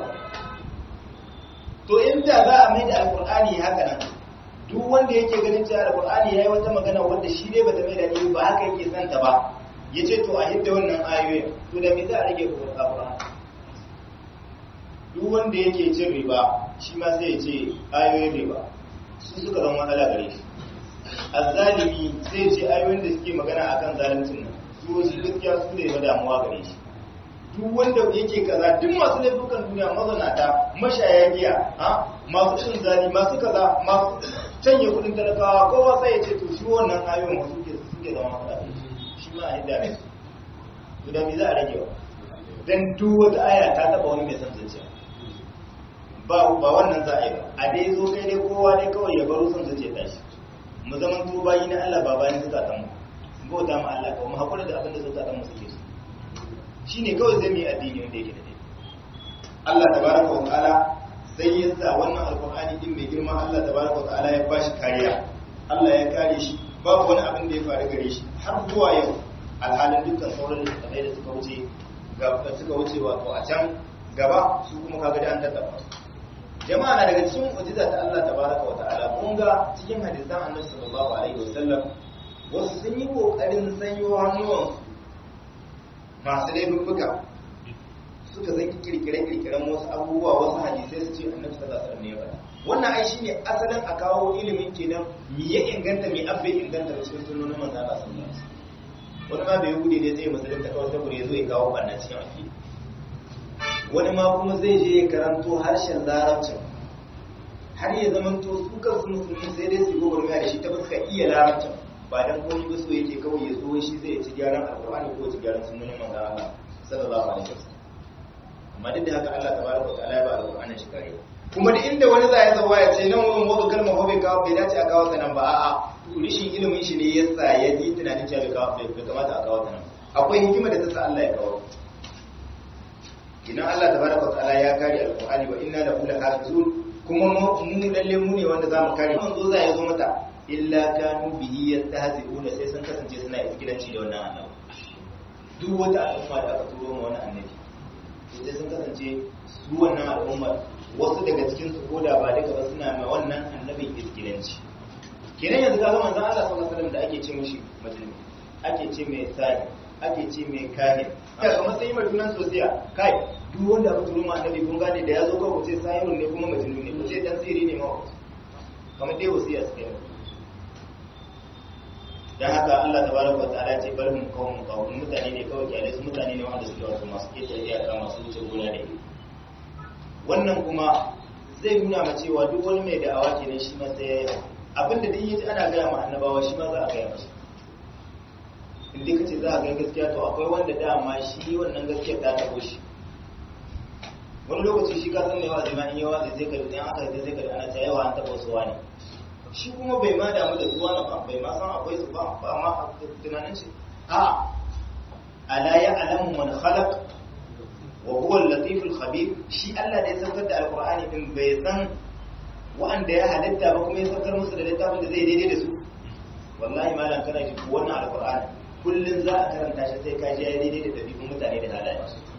to inda za a mai da alƙur'ani haka nan duk wanda yake ganin cewa alƙur'ani yayi wata magana wanda shi ne bata mai da ni ba haka yake son ta ba yace to a hidda wannan ayoyin to da me za a rage alƙur'ani duk wanda yake cin riba shi ma sai ya ce ayoyin riba su suka zama matsala gare shi azzalimi sai ya ce ayoyin da suke magana akan zaluncin nan su wasu gaskiya su ne ba damuwa gare shi duk wanda yake kaza duk masu laifukan duniya mazanata mashaya giya ha masu cin zali masu kaza masu canye kudin talakawa kowa sai ya ce to shi wannan ayoyin wasu ke suke zama matsala shi ma a yadda ne to da me za a rage wa dan duk wata aya ta taba wani mai san zuciya ba ba wannan za a yi ba a dai zo kai dai kowa dai kawai ya baro son zuciya tashi mu zaman to bayi na Allah ba bayan zukatan mu bauta ma Allah kawai mu hakura da abin da zukatan mu suke so shine kawai zai mu yi addini wanda yake da dai Allah tabaraka wa ta'ala sai ya sa wannan alqur'ani din mai girma Allah tabaraka wa ta'ala ya bashi kariya Allah ya kare shi babu wani abin da ya faru gare shi har zuwa yau alhalin dukkan sauran littattafai da suka wuce ga suka wuce wato a can gaba su kuma kaga da an tattaba su jama'a na daga cikin mu'jiza ta Allah tabaraka wa ta'ala kun ga cikin hadisan Annabi sallallahu alaihi wasallam wasu sun yi kokarin sanyo hannuwan masu laifuka suka zan kirkire kirkiren wasu abubuwa wasu hadisai su ce Annabi sallallahu alaihi wasallam ne ya faɗa wannan ai shine asalin a kawo ilimin kenan me ya inganta me abbe inganta da cikin sunnonin manzo Allah sallallahu alaihi wasallam wani ma bai gude ne zai musulunta kawai saboda ya zo ya kawo ɓanna cikin akidi wani ma kuma zai je ya karanto harshen larabcin har ya zamanto su kansu musulmi sai dai su yi gwagwarmaya da shi ta fuska iya larabcin ba dan komai ba so yake kawai ya zo shi zai ci gyaran alkur'ani ko ci gyaran sunnonin manzo Allah sallallahu alaihi wasallam amma duk da haka Allah tabaraka wa ta'ala ya ba alkur'anin shi kare kuma da inda wani zai zawa ya ce nan wurin wato kalma ko bai kawo bai dace a kawo ta nan ba a'a rishin ilimin shi ne yasa ya ji tunanin cewa bai kamata a kawo ta nan akwai hikima da ta sa Allah ya kawo idan Allah tabaraka ta'ala ya kare alqur'ani wa inna lahu lahafizun kuma mu lalle mu ne wanda zamu kare mun zo za ya zo mata illa kanu bihi yastahzi'una sai sun kasance suna iskilanci da wannan annabi duk wata al'umma da aka turo ma wannan annabi sai sun kasance su wannan al'umma wasu daga cikin su koda ba duka ba suna ma wannan annabin iskilanci kenan yanzu ga manzon Allah sallallahu alaihi wasallam da ake ce mishi majnun ake ce mai sai ake ce mai kahin aka kuma sai mai tunan sosiya kai duk wanda aka turo ma annabi kun gane da ya zo kawai ce sayirun ne kuma majnun ne ce dan sirri ne ma kamar dai wasiya suka yi dan haka Allah tabaraka wa ta'ala ce bar mun kawun kawun mutane ne kawai kyale su mutane ne wanda suke wato masu keta iyaka masu wuce gona da iri wannan kuma zai nuna ma cewa duk wani mai da'awa kenan shi ma sai ya yi abinda duk yaji ana gaya ma annabawa shi ma za a gaya masa inda ka ce za a gaya gaskiya to akwai wanda dama shi wannan gaskiyar ta tabo shi wani lokaci shi ka san mai wazi ma in yawa zai zai kalli aka zai zai kalli ana ta yawa an taba su wani shi kuma bai ma damu da zuwa na ba bai ma san akwai su ba ba ma tunanin shi a ala ya alamu man khalaq wa huwa al-latif al-khabir shi Allah da ya saukar da alqur'ani din bai san wa'anda ya halitta ba kuma ya saukar musu da littafin da zai daidai da su wallahi malam kana ji wannan alqur'ani kullun za a karanta shi sai ka ji ya daidai da dabi'un mutane da halaye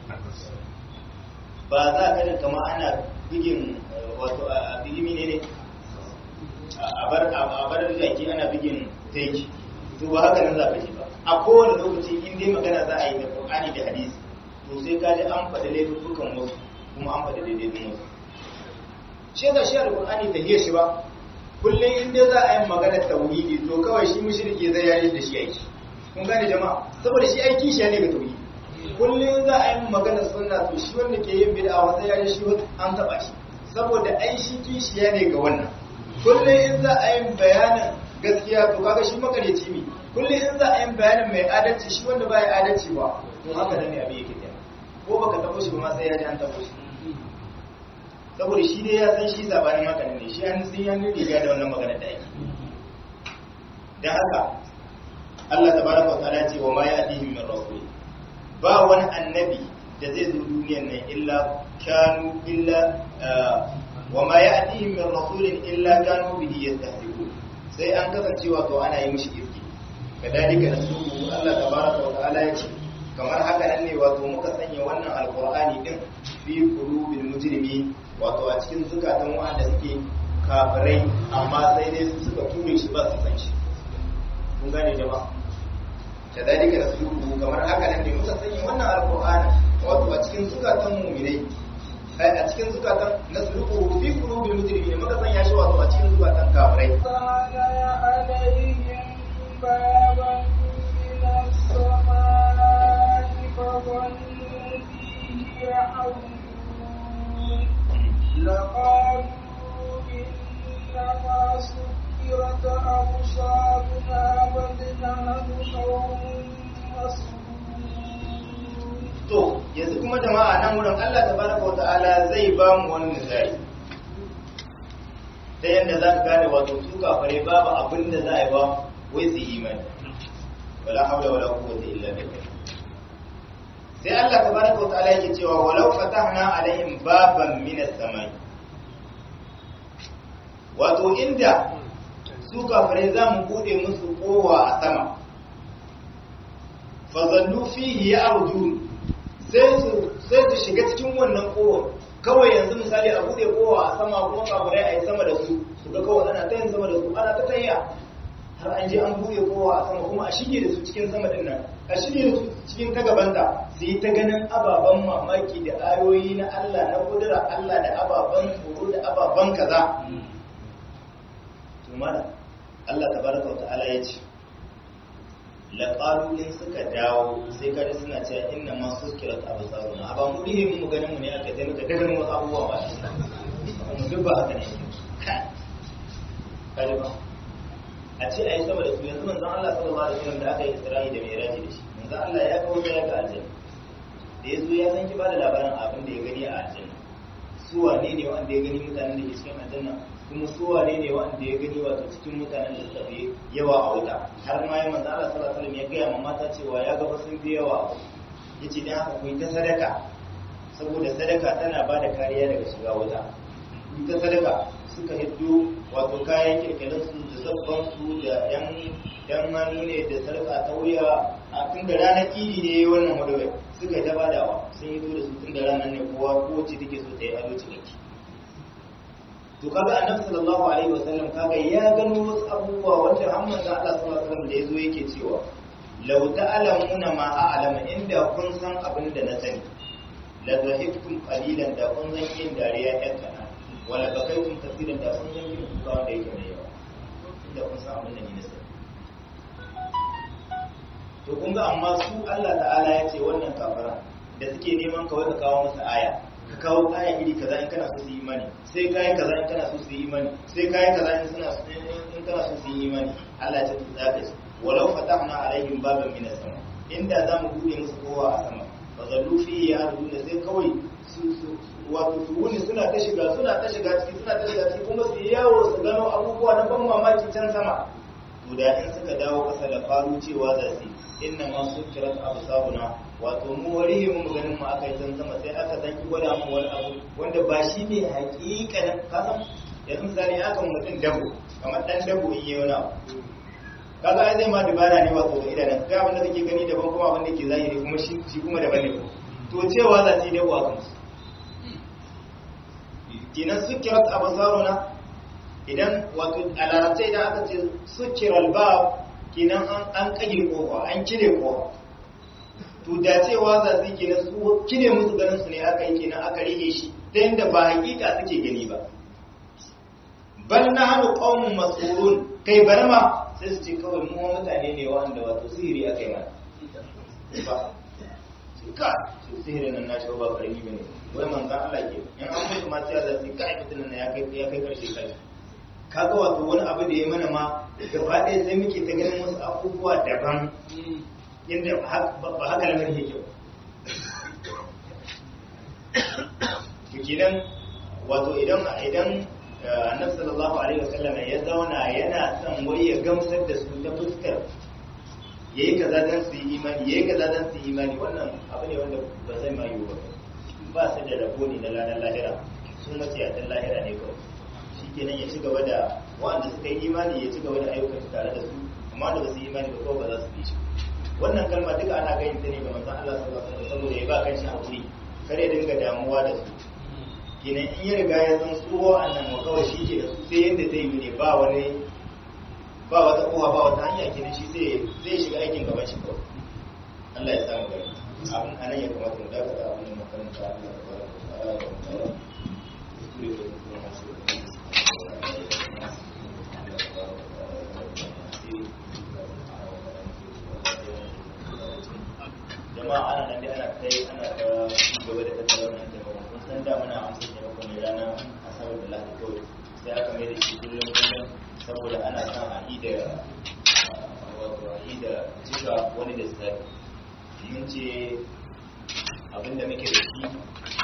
ba za ka ga kamar ana bigin wato a bigimi ne ne a bar a bar jaki ana bigin taiki to ba haka nan za ka ji ba a kowane lokaci in dai magana za a yi da qur'ani da hadisi to sai ka ji an faɗi laifukan wasu kuma an faɗi daidai wasu shi da shi alqur'ani ta hiya shi ba kullum in dai za a yi magana tauhidi to kawai shi mushriki zai yayi da shi aiki kun gane jama'a saboda shi aiki shi ne ga tauhidi kullum za a yi magana sunna to shi wanda ke yin bid'a wanda ya yi shi an taba shi saboda ai shi kishiya ne ga wannan kullum in za a yi bayanin gaskiya to kaga shi makareci ne kullum in za a yi bayanin mai adalci shi wanda ba ya adalci ba to haka nan ne abin yake tafiya ko baka tabo shi ba ma sai ya ji an tabo shi saboda shi dai ya san shi zabanin magana ne shi an sun yan riga da wannan magana da yake dan haka Allah tabaraka wa ta'ala ce wa ma ya'tihim min rasul ba wani annabi da zai zo duniyar nan illa kanu illa wa ma ya'tihim min rasulin illa kanu bihi yastahzi'un sai an kasance wato ana yi mishi irki kadalika nasuhu Allah tabaraka wa ta'ala ya ce kamar haka nan ne wato muka sanya wannan alqur'ani din fi qulubil mujrimi wato a cikin zukatan wanda suke kafirai amma sai dai su suka ture shi ba su san shi kun gane jama'a kadalika rasuluhu kamar haka nan ne muka sanya wannan alqur'ani wato a cikin zukatan mu'minai ai a cikin zukatan nasluhu fi qulubil mujrimin muka sanya shi wato a cikin zukatan kafirai kana ya alaihim baban min as-samai fa dhannu fihi ya'udun laqalu innama سكرت أبصارنا بل نحن قوم مسحورون to yanzu kuma jama'a nan wurin Allah tabaraka wata'ala zai ba mu wani misali ta yadda za ka gane wato su kafare babu abin da za a yi ba wai su yi imani wala haula wala quwwata illa billah sai Allah tabaraka wa ta'ala yake cewa walau fatahna alaihim baban min as-samai wato inda su kafare za mu bude musu kowa a sama fazallu fihi ya'rujun sai su sai su shiga cikin wannan kowa kawai yanzu misali a bude kowa a sama kuma kafirai a yi sama da su su ga kawai ana ta yin sama da su ana ta tayya har an je an bude kowa a sama kuma a shige da su cikin sama din nan a shige da su cikin ta gabanta su yi ta ganin ababen mamaki da ayoyi na Allah na kudura Allah da ababen tsoro da ababen kaza to mana Allah tabaraka wa ta'ala ya ce laƙalu in suka dawo sai kada suna cewa inna ma sukirat absaruna ba mu rihe mu ganin mu ne aka sai muka daga mu abubuwa ba mu duk ba haka ne kai ba a ce ayi sama da su yanzu manzon Allah sallallahu alaihi wasallam da aka yi Isra'i da Mi'raj da shi manzon Allah ya kawo ya ga aljanna da yazo ya san ki ba da labarin abin da ya gani a aljanna su wane ne wanda ya gani mutanen da ke cikin aljanna kuma su wane ne wanda ya gani wato cikin mutanen da suka fi yawa a wuta har ma ya manzo Allah sallallahu alaihi wasallam ya gaya ma mata cewa ya ga sun fi yawa yace dan haka ku yi ta sadaka saboda sadaka tana ba da kariya daga shiga wuta ku ta sadaka suka hiddo wato kayan kirkirin su da sabban su da yan yan hannu ne da sarka ta wuya a tun da ranar idi ne wannan wadawai suka yi ta badawa sun yi da su tun da ranar ne kowa kowace take so ta yi ado ciniki to kaga annabi sallallahu alaihi wasallam kaga ya gano wasu abubuwa wanda har manzo Allah sallallahu alaihi wasallam da yazo yake cewa law ta'lamuna ma a'lamu inda kun san abin da na sani la dhahiktum qalilan da kun san yin dariya ɗan kana wala bakaitum kaseeran da kun san yin kuka wanda yake mai yawa inda kun san abin da ni na sani to kun ga amma su Allah ta'ala ya ce wannan kafara da suke neman kawai ka kawo masa aya ka kawo aya iri kaza in kana so su yi imani sai kai kaza in kana so su yi imani sai kai kaza in suna in kana so su yi imani Allah ya ce zaka ce walau fatahna alaihim baban min as-sama inda zamu bude musu kowa a sama fa zallu fi ya'ruduna sai kawai su su wato su wuni suna ta shiga suna ta shiga ciki suna ta shiga ciki kuma su yi yawo su gano abubuwa na ban mamaki can sama to da in suka dawo kasa da faru cewa za su inna ma sukirat absaruna wato mu warihi mu ganin mu aka yi can sama sai aka zanki gwada mu wani abu wanda ba shi ne hakikanin kasan yanzu misali aka mutum dabo kamar dan dabo in yi wani abu kaga ai zai ma dubara ne wato ga idanun ga abin da kake gani daban kuma abin da ke zahiri kuma shi shi kuma daban ne to cewa za su yi dabo a kansu kinan sukirat absaruna idan wato a larabta idan aka ce sukiral ba kinan an kage kofa an cire kofa to da cewa za su kenan su cire musu ganin su ne aka yi kenan aka rike shi ta yadda ba hakika suke gani ba bal na hannu qaumun mas'ulun kai bar ma sai su ce kawai mu mutane ne wanda wato sihiri aka yi mana ba su ka su sihirin nan nashi ba karami bane wai manzan Allah ke in an mutu ma sai za su kai mutunan nan ya kai ya kai karshe kai kaga wato wani abu da ya mana ma gaba ɗaya sai muke ta ganin wasu abubuwa daban inda ba haka lamarin yake ba kenan wato idan idan annabi sallallahu alaihi wasallam ya zauna yana son wai ya gamsar da su ta fuskar yayi kaza dan su yi imani yayi kaza dan su yi imani wannan abu ne wanda ba zai ma yiwu ba ba su da rabo ne na ranar lahira sun mace a dan lahira ne kawai shikenan ya ci gaba da wanda suka yi imani ya ci gaba da ayyukan tare da su amma da ba su yi imani ba kawai ba za su bi shi wannan kalma duka ana ganin ta ne ga manzon Allah sallallahu alaihi wasallam saboda ya ba kanshi hakuri kare dinga damuwa da su kenan in ya riga ya san su annan wa kawai shi ke da su sai yadda zai yi ne ba wani ba wata kowa ba wata hanya kenan shi sai zai shiga aikin gaban shi kawai Allah ya samu gari abin anan ya kamata mu dakata abin da makaranta Allah ya fara da tsara da tsara kuskure da kuma hasu jama'a ana nan dai ana kai ana ta gaba da tattara wannan jama'a kun san da muna amsa taimako ne ranar asabar da lahadi kawai sai aka mai da shi kullum kullum saboda ana son a yi da wato a yi da cika wani da tsari mun ce abinda muke da shi